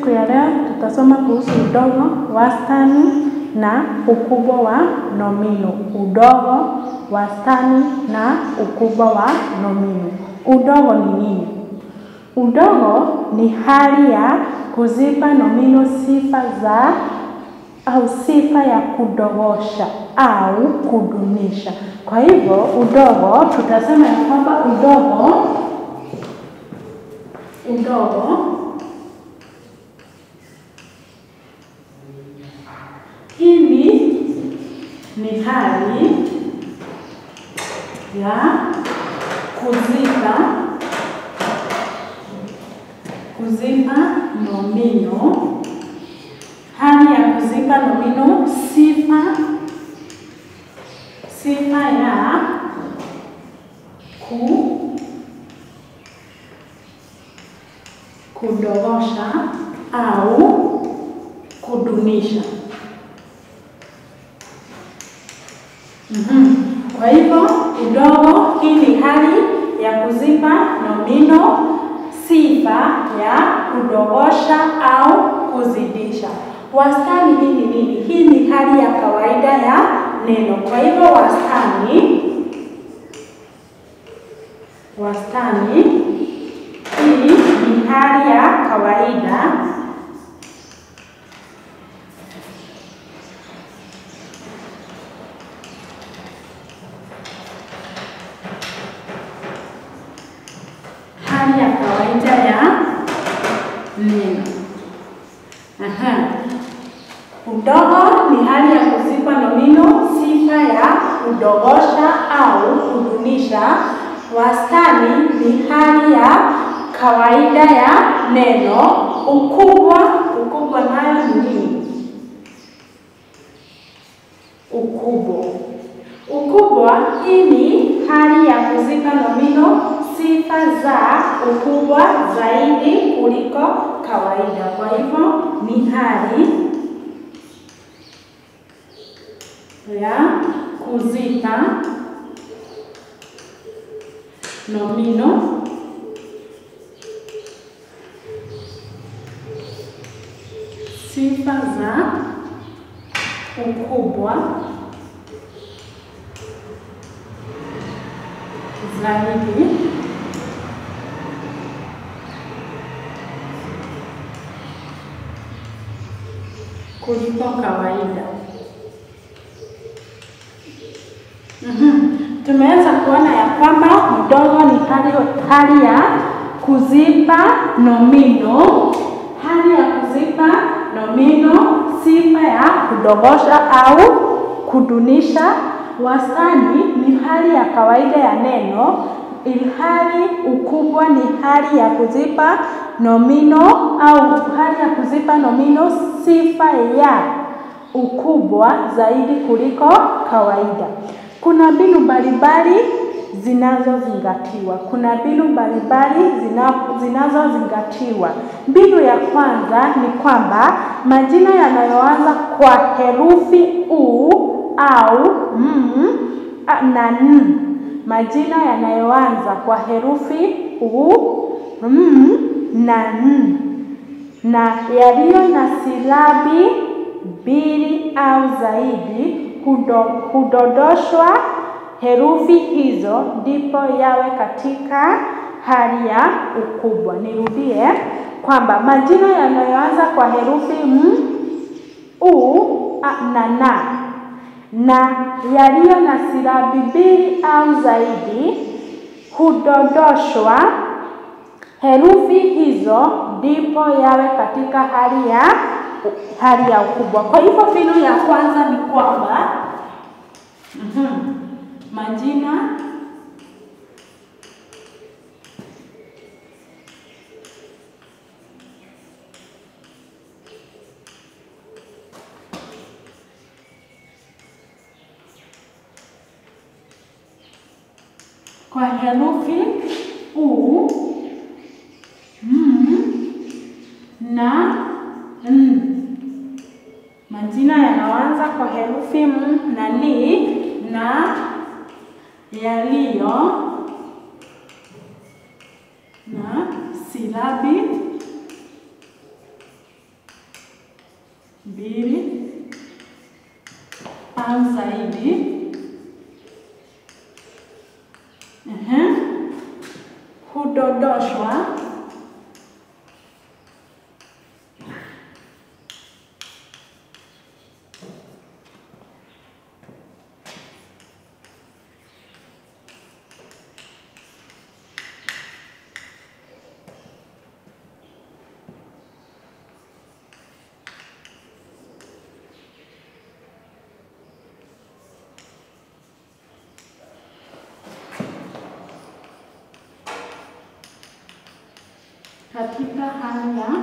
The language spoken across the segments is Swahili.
Siku ya leo tutasoma kuhusu udogo, wastani na ukubwa wa nomino. Udogo, wastani na ukubwa wa nomino. Udogo ni nini? Udogo ni hali ya kuzipa nomino sifa za au sifa ya kudogosha au kudunisha. Kwa hivyo udogo, tutasema ya kwamba udogo udogo hili ni hali ya kuzipa kuzipa nomino, hali ya kuzipa nomino sifa sifa ya ku kudogosha au kudunisha. Mhm. Kwa hivyo udogo, hii ni hali ya kuzipa nomino sifa ya kudogosha au kuzidisha. Wastani hii ni nini? Hii ni hali ya kawaida ya neno. Kwa hivyo wastani, wastani hii ni hali ya kawaida hali ya kawaida ya neno. Aha. Udogo ni hali ya kuzipa nomino sifa ya kudogosha au kudunisha. Wastani ni hali ya kawaida ya neno. Ukubwa, ukubwa nayo ni nini? Ukubwa, ukubwa hii ni hali ya kuzipa nomino sifa za ukubwa zaidi kuliko kawaida. Kwa hivyo ni hali ya kuzipa nomino sifa za ukubwa zaidi kuliko kawaida. Mhm. Tumeweza kuona ya kwamba mdogo ni hali, hali ya kuzipa nomino, hali ya kuzipa nomino sifa ya kudogosha au kudunisha. Wastani ni hali ya kawaida ya neno, ilhali ukubwa ni hali ya kuzipa nomino au hali ya kuzipa nomino sifa ya ukubwa zaidi kuliko kawaida. Kuna mbinu mbalimbali zinazozingatiwa. Kuna mbinu mbalimbali zina, zinazozingatiwa. Mbinu ya kwanza ni kwamba majina yanayoanza kwa herufi u au m na n, majina yanayoanza kwa herufi u, m na n na yaliyo na silabi mbili au zaidi hudo, hudodoshwa herufi hizo ndipo yawe katika hali ya ukubwa. Nirudie kwamba majina yanayoanza kwa herufi m, u a, na na na yaliyo na silabi mbili au zaidi hudodoshwa herufi hizo ndipo yawe katika hali ya hali ya ukubwa. Kwa hivyo mbinu ya kwanza ni kwamba mm-hmm, majina kwa herufi u, m na n. Majina yanaanza kwa herufi m na ni na yaliyo na silabi mbili au zaidi. Ehe, hudondoshwa katika hali ya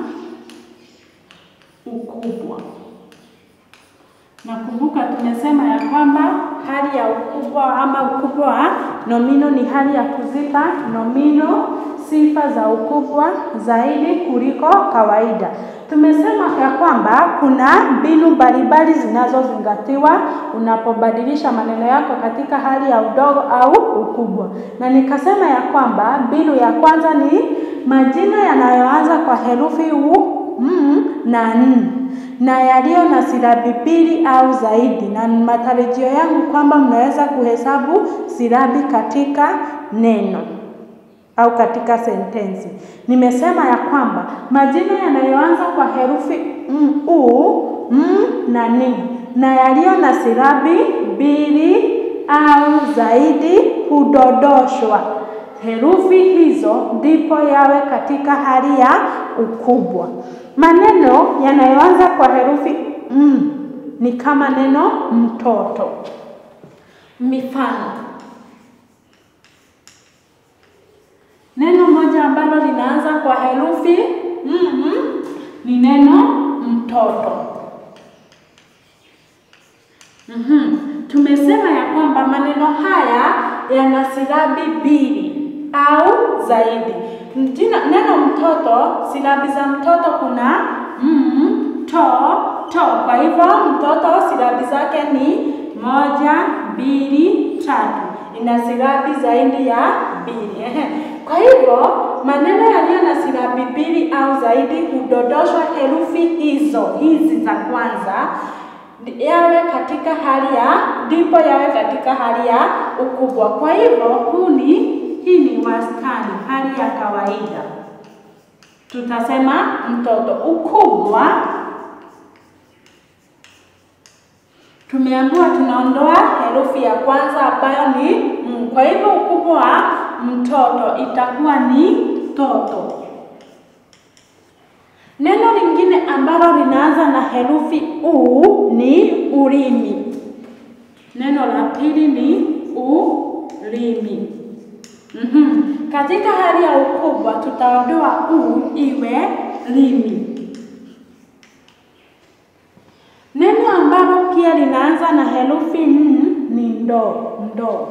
ukubwa. Nakumbuka tumesema ya kwamba hali ya ukubwa ama ukubwa wa nomino ni hali ya kuzipa nomino sifa za ukubwa zaidi kuliko kawaida. Tumesema ya kwamba kuna mbinu mbalimbali zinazozingatiwa unapobadilisha maneno yako katika hali ya udogo au ukubwa, na nikasema ya kwamba mbinu ya kwanza ni majina yanayoanza kwa herufi u, m na n na yaliyo na silabi mbili au zaidi, na matarajio yangu kwamba mnaweza kuhesabu silabi katika neno au katika sentensi. Nimesema ya kwamba majina yanayoanza kwa herufi m, u, m na n na yaliyo na silabi mbili au zaidi hudondoshwa herufi hizo ndipo yawe katika hali ya ukubwa. Maneno yanayoanza kwa herufi m ni kama neno mtoto. Mifano: neno moja ambalo linaanza kwa herufi m ni neno mtoto. Mhm. Tumesema ya kwamba maneno haya yana silabi mbili au zaidi. Jina neno mtoto, silabi za mtoto kuna m, to, to. Kwa hivyo mtoto silabi zake ni moja, mbili, tatu. Ina silabi zaidi ya mbili. Ehe. Kwa hivyo maneno yaliyo na silabi mbili au zaidi hudondoshwa herufi hizo hizi za kwanza yawe katika hali ya ndipo yawe katika hali ya ukubwa. Kwa hivyo huu ni hii ni wastani, hali ya kawaida. Tutasema mtoto. Ukubwa tumeambiwa tunaondoa herufi ya kwanza ambayo ni m. Kwa hivyo ukubwa wa mtoto itakuwa ni toto. Neno lingine ambalo linaanza na herufi u ni ulimi. Neno la pili ni ulimi. Mm-hmm. Katika hali ya ukubwa tutaondoa u iwe limi. Neno ambalo pia linaanza na herufi n ni ndoo. Ndoo.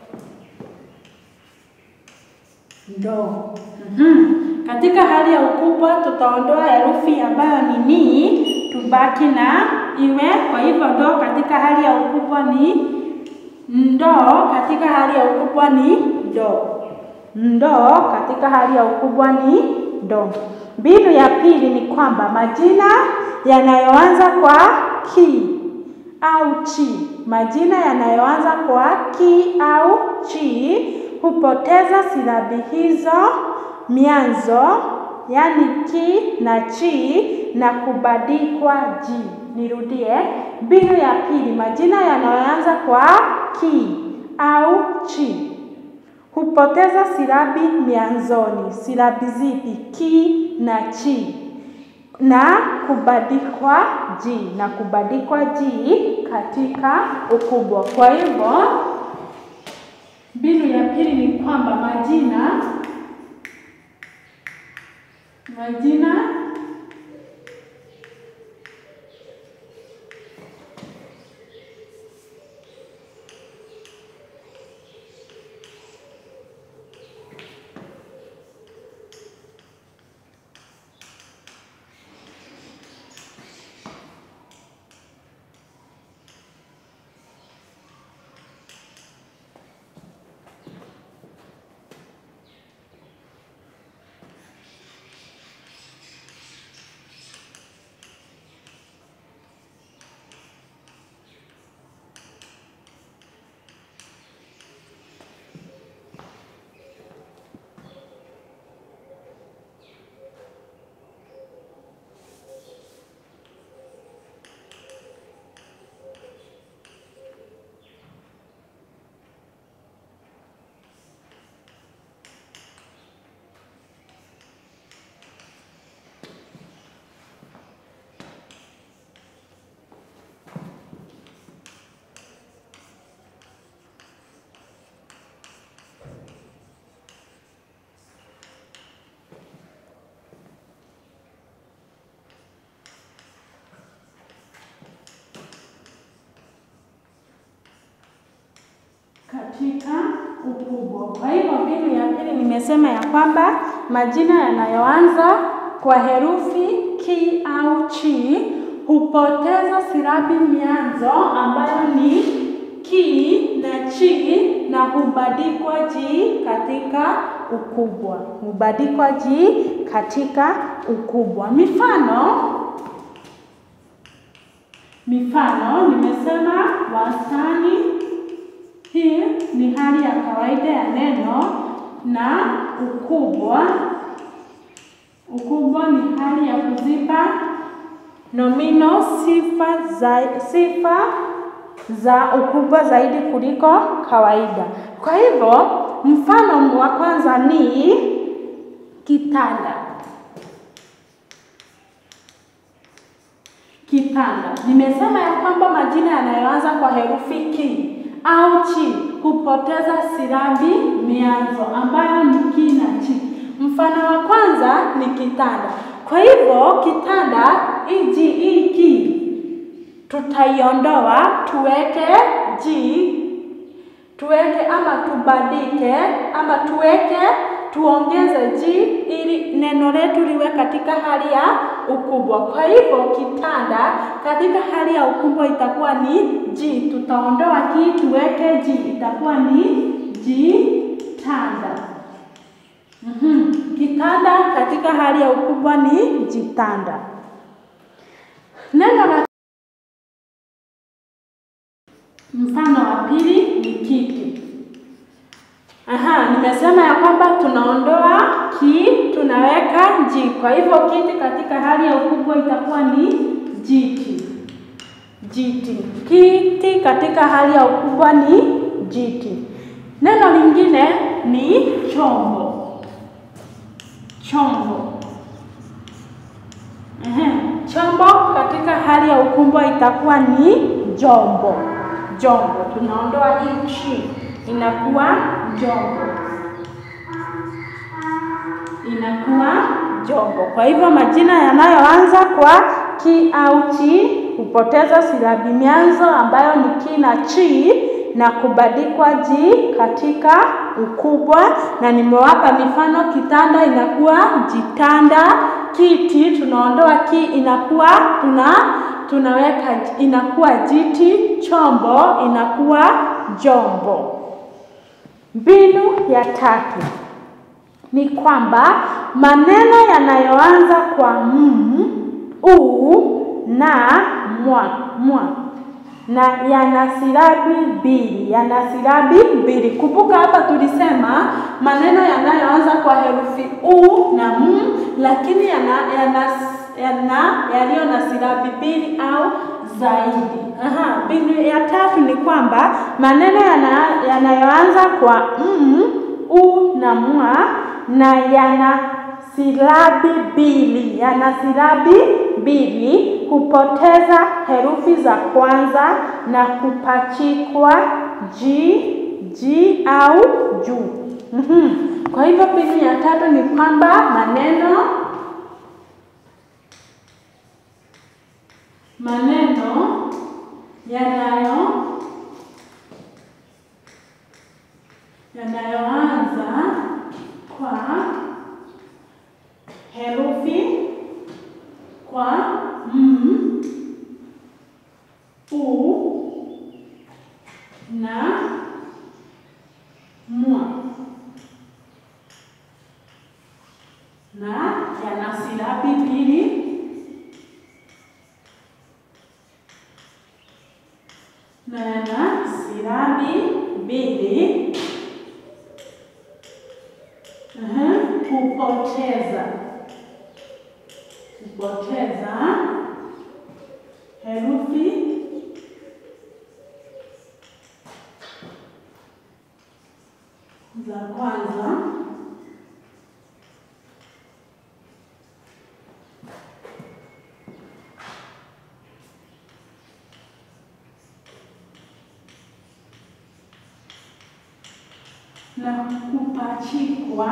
Ndoo. Mm-hmm. Katika hali ya ukubwa tutaondoa herufi ambayo ni ni, tubaki na iwe. Kwa hivyo ndoo katika hali ya ukubwa ni ndoo, katika hali ya ukubwa ni ndoo. Ndoo katika hali ya ukubwa ni ndoo. Mbinu ya pili ni kwamba majina yanayoanza kwa ki au chi, majina yanayoanza kwa ki au chi hupoteza silabi hizo mianzo yaani ki na chi na kubadikwa ji. Nirudie, mbinu ya pili, majina yanayoanza kwa ki au chi hupoteza silabi mianzoni. Silabi zipi? Ki na chi na kubadikwa ji na kubadikwa ji katika ukubwa. Kwa hivyo mbinu ya pili ni kwamba majina majina katika ukubwa. Kwa hivyo mbinu ya pili nimesema ya kwamba majina yanayoanza kwa herufi ki au chi hupoteza silabi mianzo ambayo ni ki na chi na hubadikwa ji katika ukubwa, hubadikwa ji katika ukubwa. Mifano mifano nimesema wastani. Hii ni hali ya kawaida ya neno, na ukubwa. Ukubwa ni hali ya kuzipa nomino sifa za, sifa za ukubwa zaidi kuliko kawaida. Kwa hivyo mfano wa kwanza ni kitanda. Kitanda. Nimesema ya kwamba majina yanayoanza kwa herufi ki au chi hupoteza silabi mianzo ambayo ni ki na chi. Mfano wa kwanza ni kitanda. Kwa hivyo kitanda iji hii ki tutaiondoa tuweke ji, tuweke ama tubadike ama tuweke tuongeze ji ili neno letu liwe katika hali ya ukubwa. Kwa hivyo kitanda katika hali ya ukubwa itakuwa ni ji, tutaondoa ki tuweke ji, itakuwa ni ji tanda. Mm-hmm. Kitanda katika hali ya ukubwa ni jitanda. Neno la mfano wa pili ni kiti. Aha, nimesema ya kwamba tunaondoa ki tunaweka ji. Kwa hivyo kiti katika hali ya ukubwa itakuwa ni jiti. Jiti. Kiti katika hali ya ukubwa ni jiti. Neno lingine ni chombo. Chombo. Ehe, chombo katika hali ya ukubwa itakuwa ni jombo. Jombo. Tunaondoa ichi inakuwa jombo, inakuwa jombo. Kwa hivyo majina yanayoanza kwa ki au chi hupoteza silabi mianzo ambayo ni ki na chi na kubadikwa ji katika ukubwa, na nimewapa mifano: kitanda inakuwa jitanda, kiti tunaondoa ki inakuwa tuna tunaweka inakuwa jiti, chombo inakuwa jombo. Mbinu ya tatu ni kwamba maneno yanayoanza kwa m, u na mwa mwa na yana silabi mbili, yana silabi mbili. Kumbuka hapa tulisema maneno yanayoanza kwa herufi u na m, lakini yana yana yana yaliyo na silabi mbili au zaidi. Aha, mbinu ya tatu ni kwamba maneno yanayoanza yana kwa m, u na mwa na yana silabi mbili, yana silabi mbili hupoteza herufi za kwanza na kupachikwa ji, ji au ju. Mm-hmm. Kwa hivyo mbinu ya tatu ni kwamba maneno maneno yanayo yanayoanza kwa herufi kwa m, u na mwa na yana silabi mbili na yana silabi mbili kupoteza kupoteza herufi za kwanza na kupachikwa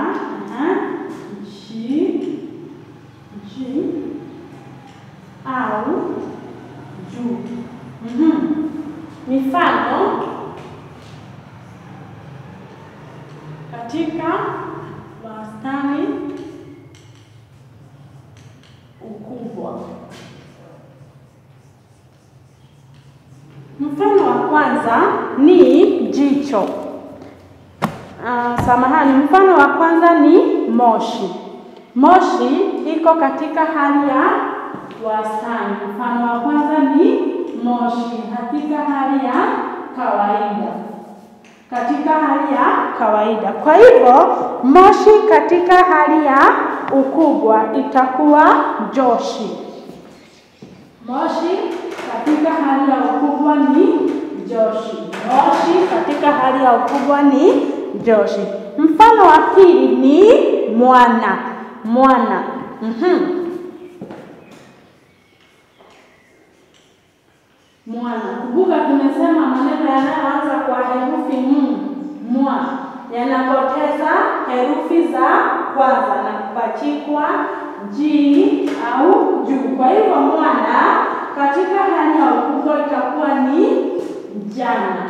ji ji au ju. Mm-hmm. Mifano katika wastani ukubwa. Mfano wa kwanza ni jicho. Uh, samahani, mfano wa kwanza ni moshi. Moshi iko katika hali ya wastani. Mfano wa kwanza ni moshi katika hali ya kawaida, katika hali ya kawaida. Kwa hivyo moshi katika hali ya ukubwa itakuwa joshi. Moshi katika hali ya ukubwa ni joshi. Moshi katika hali ya ukubwa ni joshi. Mfano wa pili ni mwana. Mwana. Mhm. Mwana. Kumbuka tumesema maneno yanayoanza kwa herufi m, mwa yanapoteza herufi za kwanza na kupachikwa ji au juu. Kwa hivyo mwana katika hali ya ukubwa itakuwa ni jana.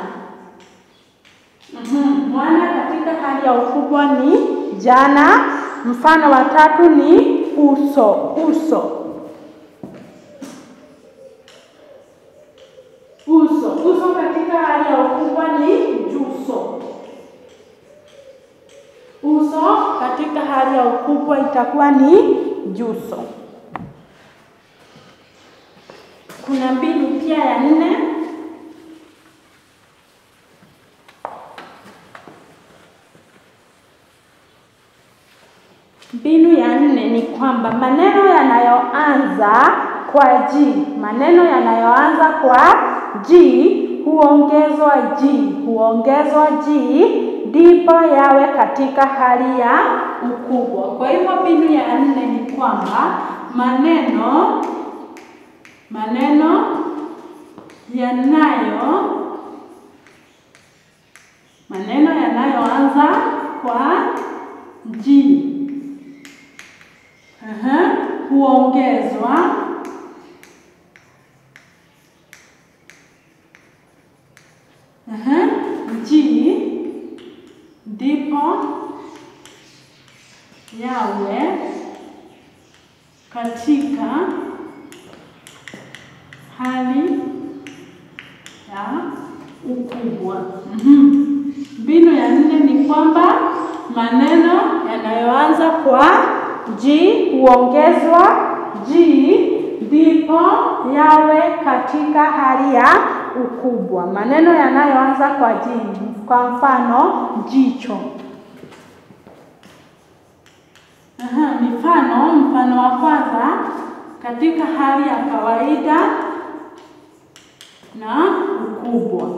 Mhm. Mwana katika hali ya ukubwa ni jana. Mfano wa tatu ni uso. Uso. Uso. Uso katika hali ya ukubwa ni juso. Uso katika hali ya ukubwa itakuwa ni juso. Kuna mbinu pia ya nne. Mbinu ya nne ni kwamba maneno yanayoanza kwa ji, maneno yanayoanza kwa ji huongezwa ji, huongezwa ji ndipo yawe katika hali ya ukubwa. Kwa hivyo mbinu ya nne ni kwamba maneno maneno yanayo maneno yanayoanza kwa ji Aha, huongezwa aha, ji ndipo yawe katika hali ya ukubwa. Mhm. Mbinu ya nne ni kwamba maneno yanayoanza kwa ji huongezwa ji ndipo yawe katika hali ya ukubwa. Maneno yanayoanza kwa ji, kwa mfano jicho. Aha, mifano. Mfano wa kwanza katika hali ya kawaida na ukubwa.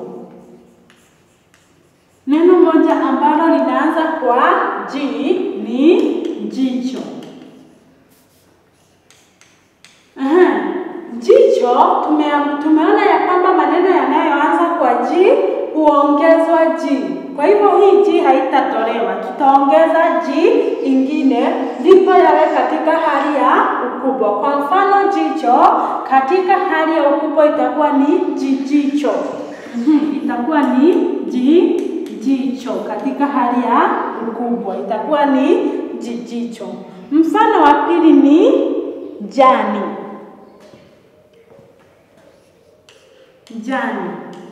Neno moja ambalo linaanza kwa ji ni jicho. Aha. Jicho tume, tumeona ya kwamba maneno yanayoanza kwa ji huongezwa ji. Kwa hivyo hii ji haitatolewa, tutaongeza ji ingine ndipo yawe katika hali ya ukubwa. Kwa mfano jicho katika hali ya ukubwa itakuwa ni jijicho. Mhm, itakuwa ni ji jicho katika hali ya ukubwa itakuwa ni jijicho. Mfano wa pili ni jani. Jani.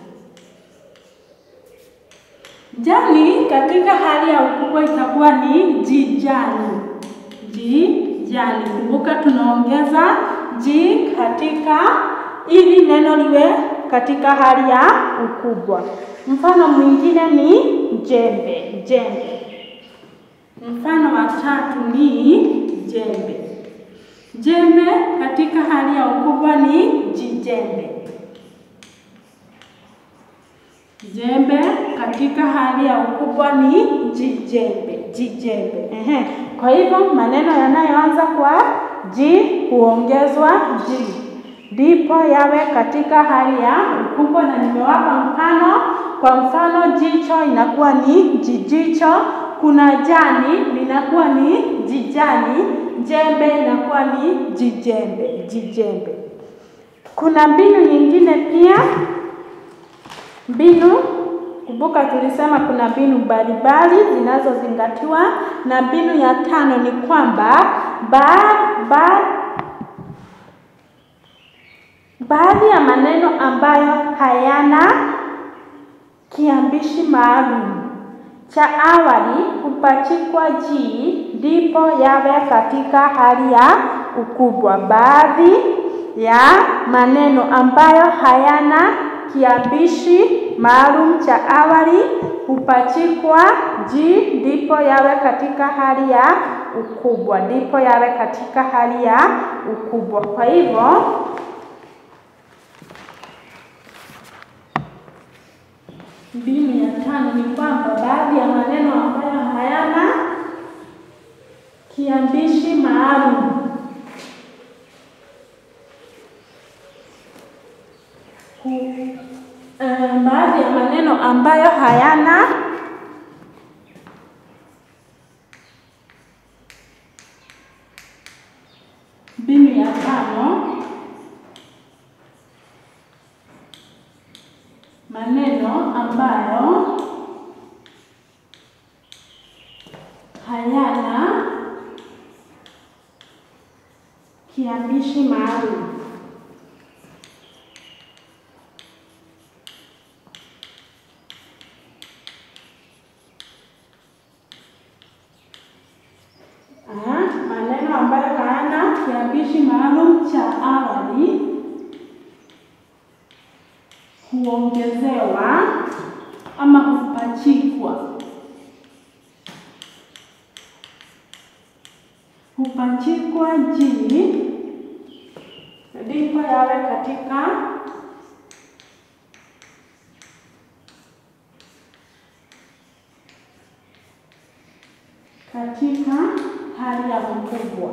Jani katika hali ya ukubwa itakuwa ni jijani. Jijani. Kumbuka tunaongeza ji katika ili neno liwe katika hali ya ukubwa. Mfano mwingine ni jembe. Jembe. Mfano wa tatu ni jembe. Jembe katika hali ya ukubwa ni jijembe. Jembe katika hali ya ukubwa ni jijembe. Jijembe. Ehe. Kwa hivyo maneno yanayoanza kwa ji huongezwa ji ndipo yawe katika hali ya ukubwa, na nimewapa mfano. Kwa mfano, jicho inakuwa ni jijicho, kuna jani linakuwa ni jijani, jembe inakuwa ni jijembe, jijembe. Kuna mbinu nyingine pia, mbinu Kumbuka tulisema kuna mbinu mbalimbali zinazozingatiwa, na mbinu ya tano ni kwamba ba, ba, baadhi ya maneno ambayo hayana kiambishi maalum cha awali hupachikwa ji ndipo yawe katika hali ya ukubwa. Baadhi ya maneno ambayo hayana kiambishi maalum cha awali hupachikwa ji ndipo yawe katika hali ya ukubwa, ndipo yawe katika hali ya ukubwa. Kwa hivyo mbinu ya tano ni kwamba baadhi ya maneno ambayo hayana kiambishi maalum Uh, baadhi ya maneno ambayo hayana mbinu ya tano, maneno ambayo hayana kiambishi maalum. maneno ambayo hayana kiambishi maalum cha awali huongezewa ama hupachikwa hupachikwa ji ndipo yawe katika katika hali ya ukubwa.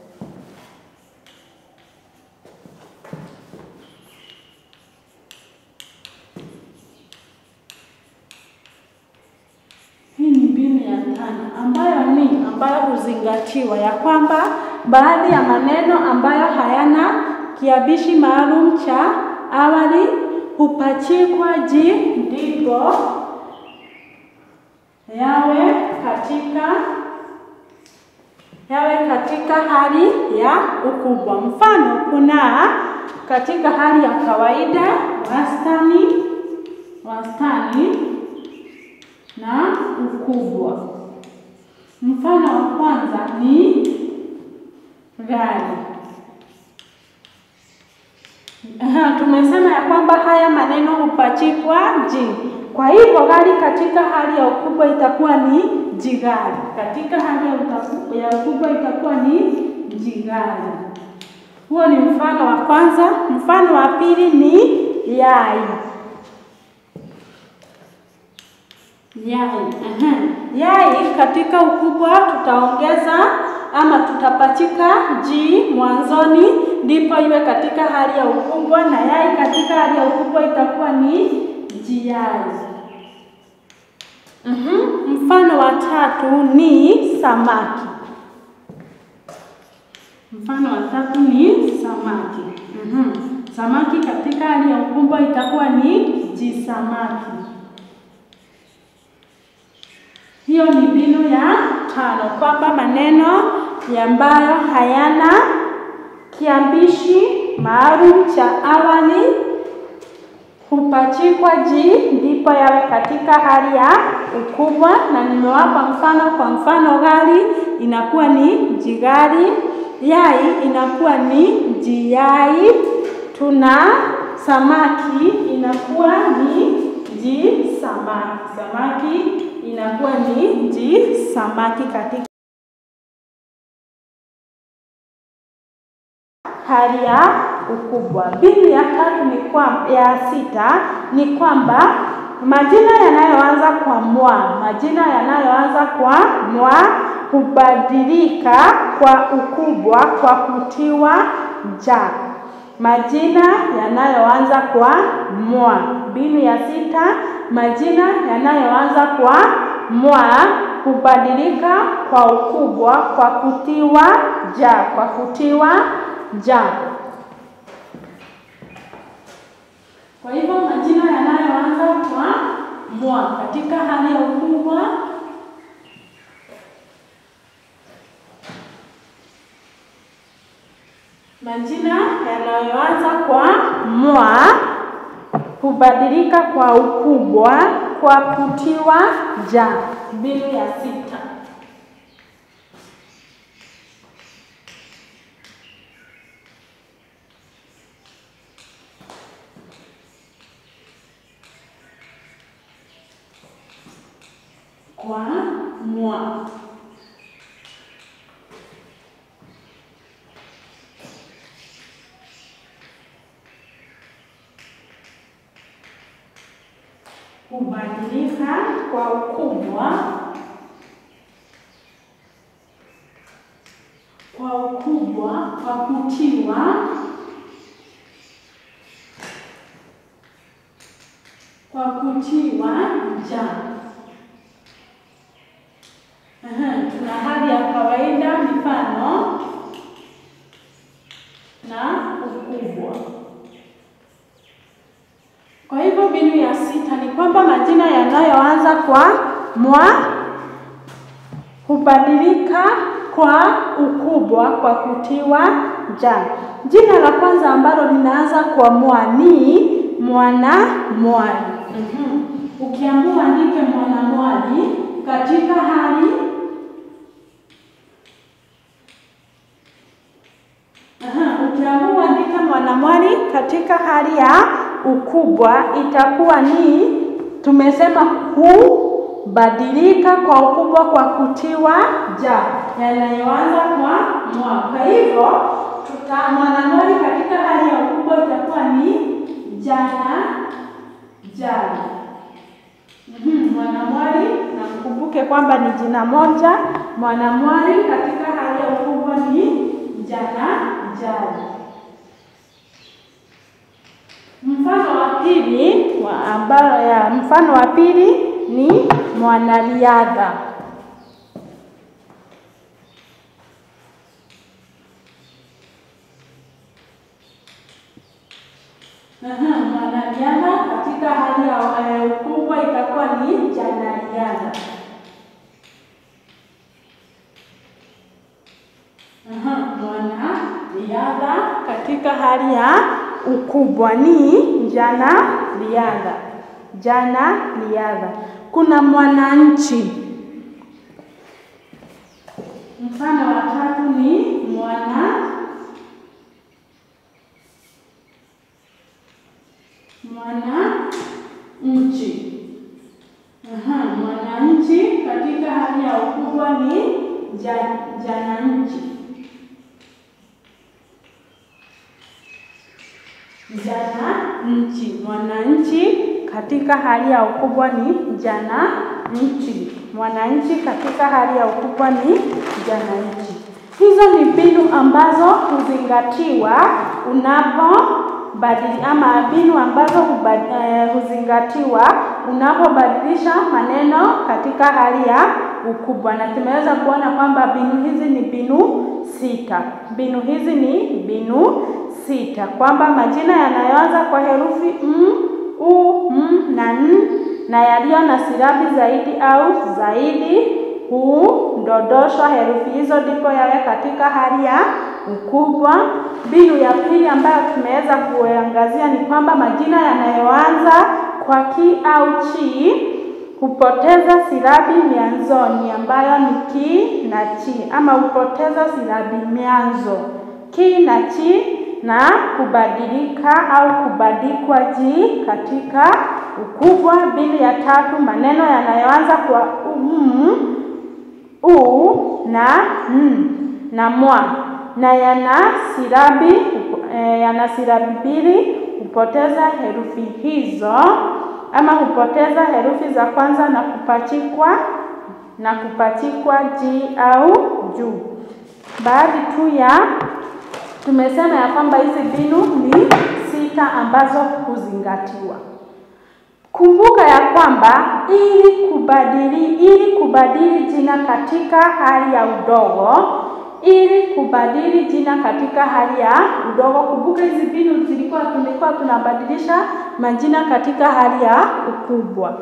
Hii ni mbinu ya tano ambayo ni ambayo huzingatiwa ya kwamba baadhi ya maneno ambayo hayana kiabishi maalum cha awali hupachikwa ji ndipo yawe katika yawe katika hali ya ukubwa. Mfano, kuna katika hali ya kawaida, wastani, wastani na ukubwa. Mfano wa kwanza ni gari. Aha, tumesema ya kwamba haya maneno hupachikwa ji. Kwa hivyo gari katika hali ya ukubwa itakuwa ni jigari. Katika hali ya utaku- ya ukubwa itakuwa ni jigari. Huo ni mfano wa kwanza. Mfano wa pili ni yai. Yai. Aha. Yai katika ukubwa tutaongeza ama tutapachika ji mwanzoni, ndipo iwe katika hali ya ukubwa, na yai katika hali ya ukubwa itakuwa ni jiyai. Mhm. Mfano wa tatu ni samaki. Mfano wa tatu ni samaki. Mhm. Samaki katika hali ya ukubwa itakuwa ni jisamaki. Hiyo ni mbinu ya tano, kwamba maneno ambayo hayana kiambishi maalum cha awali hupachikwa ji ndipo yawe katika hali ya ukubwa, na nimewapa mfano. Kwa mfano, gari inakuwa ni jigari, yai inakuwa ni jiyai, tuna samaki inakuwa ni ji samaki, samaki inakuwa ni ji samaki katika hali ya ukubwa. Mbinu ya tatu ni kwa, ya sita ni kwamba majina yanayoanza kwa mwa, majina yanayoanza kwa mwa hubadilika kwa ukubwa kwa kutiwa ja. Majina yanayoanza kwa mwa. Mbinu ya sita, majina yanayoanza kwa mwa hubadilika kwa ukubwa kwa kutiwa ja, kwa kutiwa ja. Kwa hivyo majina yanayoanza kwa mwa. Katika hali ya ukubwa majina yanayoanza kwa mwa hubadilika kwa ukubwa kwa kutiwa ja. Mbinu ya sita. Kwa mwa hubadilika kwa ukubwa kwa ukubwa kwa kutiwa kwa kutiwa ja. Aha, tuna hali ya kawaida, mifano na ukubwa. Kwa hivyo mbinu ya sita ni kwamba majina yanayoanza kwa mwa hubadilika kwa ukubwa kwa kutiwa ja. Jina la kwanza ambalo linaanza kwa mwa ni mwana mwali. Mhm. Ukiamua andike mwana mwali katika hali Aha, ukiamua andika mwanamwali katika hali ya ukubwa itakuwa ni tumesema hubadilika kwa ukubwa kwa kutiwa ja yanayoanza kwa mwa. Kwa hivyo tuta mwanamwali katika hali ya ukubwa itakuwa ni jana jana. Mhm, mwanamwali na mkumbuke kwamba ni jina moja. Mwanamwali katika hali ya ukubwa ni jana jana. Mfano wa pili wa ambayo ya mfano wa pili ni mwanariadha. Aha, mwanariadha katika hali ya eh, ukubwa itakuwa ni janariadha. Aha, mwanariadha katika hali ya ukubwa ni jana riadha. Jana riadha. Kuna mwananchi. Mfano wa tatu ni mwana mwana nchi. Aha, mwananchi katika hali ya ukubwa ni ja- jananchi. Jana nchi. Mwananchi katika hali ya ukubwa ni jana nchi. Mwananchi katika hali ya ukubwa ni jana nchi. Hizo ni mbinu ambazo huzingatiwa unapobadili ama mbinu ambazo hubad, eh, huzingatiwa unapobadilisha maneno katika hali ya ukubwa, na tumeweza kuona kwamba mbinu hizi ni mbinu sita. Mbinu hizi ni mbinu sita, kwamba majina yanayoanza kwa herufi m, u, m na n na yaliyo na silabi zaidi au zaidi hudondoshwa herufi hizo ndipo yawe katika hali ya ukubwa. Mbinu ya pili ambayo tumeweza kuangazia ni kwamba majina yanayoanza kwa ki au chi hupoteza silabi mianzoni ambayo ni ki na chi, ama hupoteza silabi mianzo ki na chi na kubadilika au kubadikwa ji katika ukubwa. Mbinu ya tatu, maneno yanayoanza kwa um, u na n na mwa na yana silabi e, yana silabi mbili hupoteza herufi hizo ama hupoteza herufi za kwanza na kupachikwa na kupachikwa ji au juu. Baadhi tu ya tumesema ya kwamba hizi mbinu ni sita ambazo huzingatiwa. Kumbuka ya kwamba ili kubadili ili kubadili jina katika hali ya udogo, ili kubadili jina katika hali ya udogo, kumbuka hizi mbinu zilikuwa tulikuwa tunabadilisha majina katika hali ya ukubwa.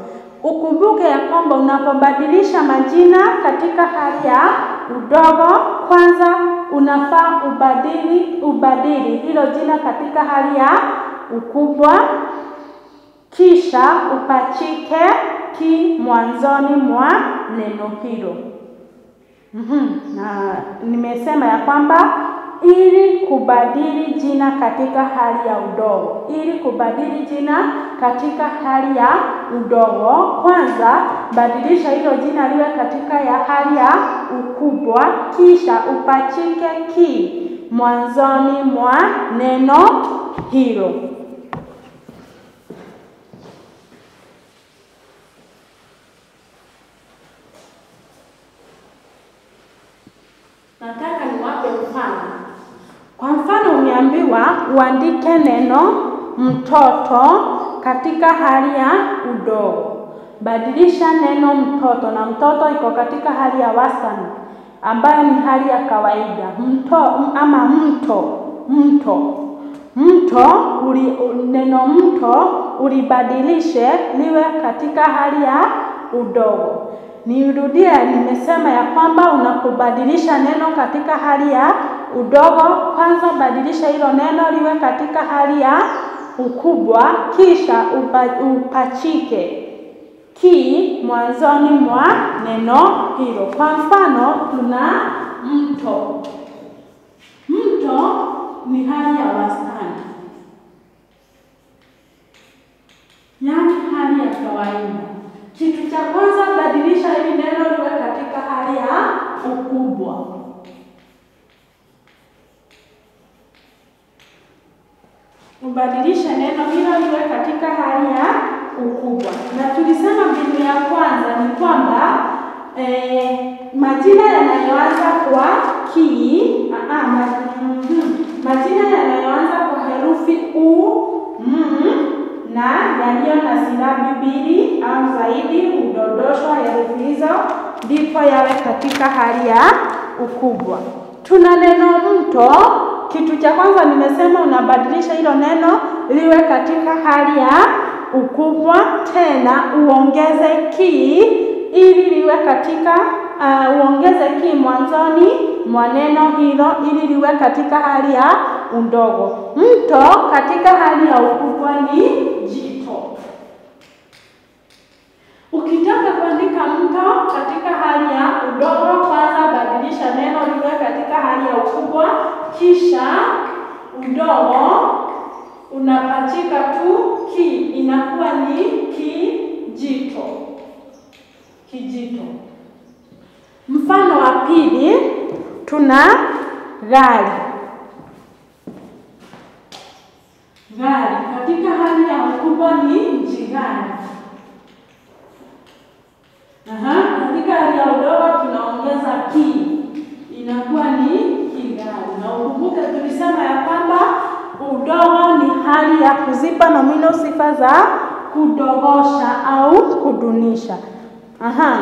Ukumbuke ya kwamba unapobadilisha majina katika hali ya udogo, kwanza unafaa ubadili ubadili hilo jina katika hali ya ukubwa, kisha upachike ki mwanzoni mwa neno hilo. Mm-hmm. Na nimesema ya kwamba ili kubadili jina katika hali ya udogo, ili kubadili jina katika hali ya udogo, kwanza badilisha hilo jina liwe katika ya hali ya ukubwa, kisha upachike ki mwanzoni mwa neno hilo. Nataka niwape mfano. Kwa mfano, umeambiwa uandike neno mtoto katika hali ya udogo. Badilisha neno mtoto, na mtoto iko katika hali ya wastani ambayo ni hali ya kawaida. Mto ama mto, mto, mto uli, neno mto ulibadilishe liwe katika hali ya udogo. Nirudie, nimesema ya kwamba unapobadilisha neno katika hali ya udogo, kwanza badilisha hilo neno liwe katika hali ya ukubwa, kisha upa, upachike ki mwanzoni mwa neno hilo. Kwa mfano, tuna mto. Mto ni hali ya wastani, yaani hali ya kawaida. Kitu cha kwanza badilisha hili neno liwe katika hali ya ukubwa. Ubadilishe neno hilo liwe katika hali ya ukubwa. Na tulisema mbinu ya kwanza ni kwamba eh, majina yanayoanza kwa ki ah, ma, mm, majina yanayoanza kwa herufi u mm, na yaliyo na silabi mbili au zaidi hudondoshwa herufi hizo ndipo yawe katika hali ya ukubwa. Tuna neno mto. Kitu cha kwanza nimesema unabadilisha hilo neno liwe katika hali ya ukubwa, tena uongeze ki ili liwe katika uh, uongeze ki mwanzoni mwa neno hilo ili liwe katika hali ya udogo. Mto katika hali ya ukubwa ni jito. Ukitaka kuandika mto katika hali ya udogo, kwanza badilisha neno liwe katika hali ya ukubwa, kisha udogo unapachika tu ki, inakuwa ni kijito. Kijito. Mfano wa pili tuna gari. Gari katika hali ya ukubwa ni jigari. Aha, katika hali ya udogo tunaongeza ki, inakuwa ni kigari. Na ukumbuke tulisema ya kwamba udogo ni hali ya kuzipa nomino sifa za kudogosha au kudunisha. Aha,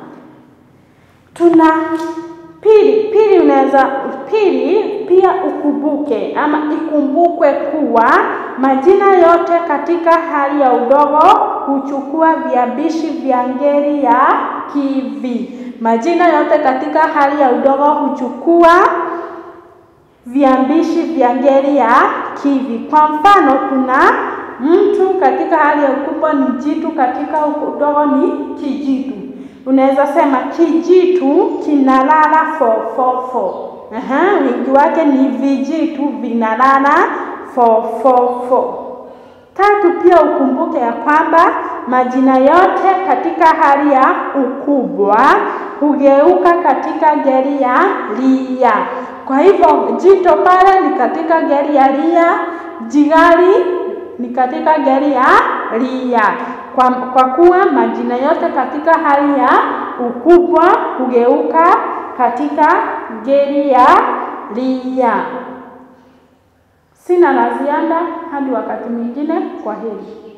tuna pili. Pili unaweza pili pia ukumbuke ama ikumbukwe kuwa majina yote katika hali ya udogo huchukua viambishi vya ngeli ya kivi. Majina yote katika hali ya udogo huchukua viambishi vya ngeli ya kivi. Kwa mfano, kuna mtu katika hali ya ukubwa ni jitu, katika udogo ni kijitu. Unaweza sema kijitu kinalala fofofo. Aha, wingi wake ni vijitu vinalala fofofo. Tatu, pia ukumbuke ya kwamba majina yote katika hali ya ukubwa hugeuka katika ngeli ya lia. Kwa hivyo jito pale ni katika ngeli ya lia, jigari ni katika ngeli ya lia. Kwa, kwa kuwa majina yote katika hali ya ukubwa hugeuka katika ngeli ya lia. Sina la ziada hadi wakati mwingine. Kwa heri.